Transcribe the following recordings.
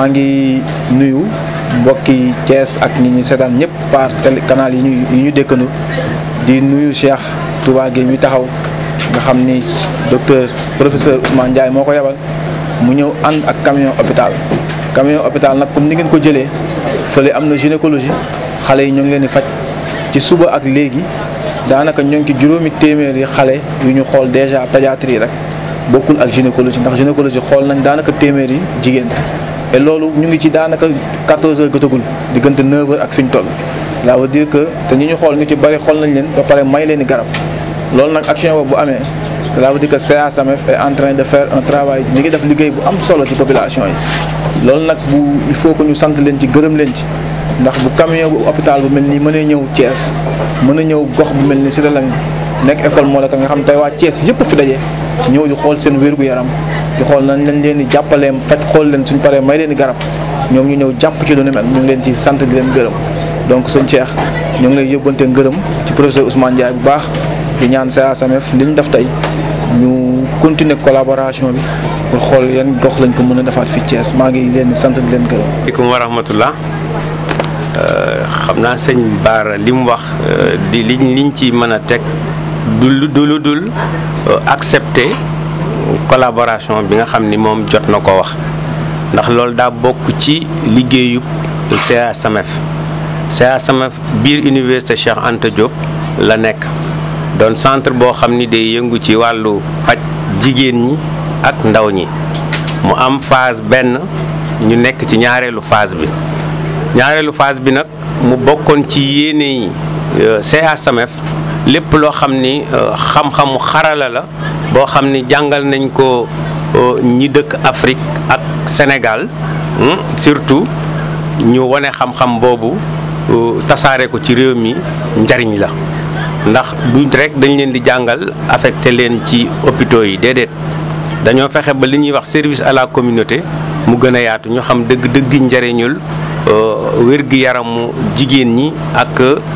maa ngi nuyu mbokki Thiès ak ñi ñu seetaan ñëpp par télé canal yi ñu yi ñu dëkkandu di nuyu Cheikh Touba Gueye mi taxaw nga xam ni docteur professeur Ousmane Ndiaye moo ko yebal mu ñëw ànd ak camion hôpital camion hôpital nag comme ni ngeen ko jëlee fële am na gynécologie xale yi ñoo ngi leen di faj ci suba ak léegi daanaka ñoo ngi ci juróomi téeméeri xale yu ñu xool déjà pédiatrie rek bokkul ak gynécologie ndax gynécologie xool nañ daanaka téeméeri jigéen et loolu ñu ngi ci daanaka 14 heures gëtagul diggante 9 heures ak fi ñu toll. ça veut dire que te ñi ñu xool ñu ci bari xool nañ leen ba pare may leen i garab loolu nag action boobu bu amee cela veut dire que CASAMEF est en train de faire un travail ñi ngi def liggéey bu am solo ci population yi. loolu nag bu il faut que ñu sant leen ci gërëm leen ci ndax bu camion bu hôpital bu mel nii mën a ñëw Thiès mën a ñëw gox bu mel ni Cité Lamy nekk école moo la ka nga xam tey waa Thiès yëpp fi daje ñëw di xool seen wér gu yaram di xool nañ lañ leen di jàppalee faj xool leen suñ paree may leen di garab ñoom ñu ñëw jàpp ci lu ni mel ñu ngi leen ci sant di leen gërëm donc sëñ Cheikh ñu ngi lay yóbbante ngërëm ci professeur Ousmane Ndiaye bu baax di ñaan CASAMEF li ñu def tey ñu continuer collaboration bi pour xool yan gox lañ ko mën a defaat fi Thiès maa ngi leen di sant di leen gërëm. aleykum wa rahmatullah xam naa sëñ Baara li mu wax di liñ liñ ci mën a teg du du lu dul accepter collaboration bi nga xam ni moom jot na ko wax ndax loolu daa bokk ci liggéeyub CASAMEF CASAMEF biir université Cheikh Anta Diop la nekk doon centre boo xam ni day yëngu ci wàllu paj jigéen ñi ak ndaw ñi mu am phase benn ñu nekk ci ñaareelu phase bi ñaareelu phase bi nag mu bokkoon ci yéene yi CASAMEF lépp loo xam ni xam-xamu xarala la boo xam ni jàngal nañ ko ñi dëkk Afrique ak Sénégal surtout ñu wane xam-xam boobu tasaare ko ci réew mi njariñ la ndax du rek dañ leen di jàngal affecté leen ci hôpitaux yi déedéet dañoo fexe ba li ñuy wax service à la communauté mu gën a yaatu ñu xam dëgg-dëgg njariñul wér-gi-yaramu jigéen ñi ak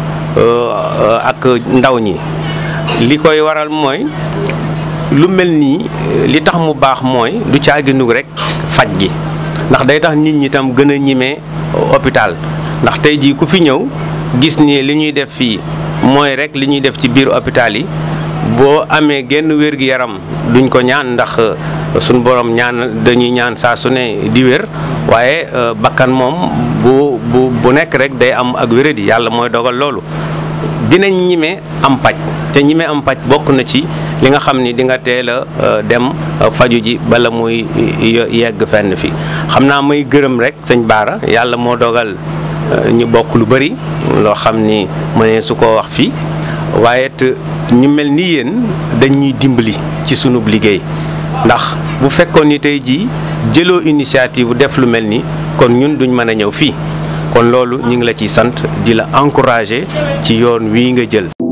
ak ndaw ñi li koy waral mooy lu mel nii li tax mu baax mooy du caaginu rek faj gi ndax day tax nit ñi tam gën a ñimee hôpital ndax tey jii ku fi ñëw gis ni li ñuy def fii mooy rek li ñuy def ci biir hôpital yi boo amee genn wér-gi-yaram duñ ko ñaan ndax suñ borom ñaan dañuy ñaan saa su ne di wér waaye bakkan moom bu bu bu nekk rek day am ak wéradi yàlla mooy dogal loolu dinañ ñime am paj te ñime am paj bokk na ci li nga xam ni di nga teel a dem faju ji bala muy yegg fenn fi xam naa may gërëm rek sëñ Baara yàlla moo dogal ñu bokk lu bëri loo xam ni mënee su ko wax fii waaye it ñu mel ni yéen dañuy dimbali ci sunub liggéey ndax bu fekkoon ni tey jii jëloo initiative def lu mel ni kon ñun duñ mën a ñëw fii kon loolu ñu ngi la ciy sant di la encourager ci yoon wii nga jël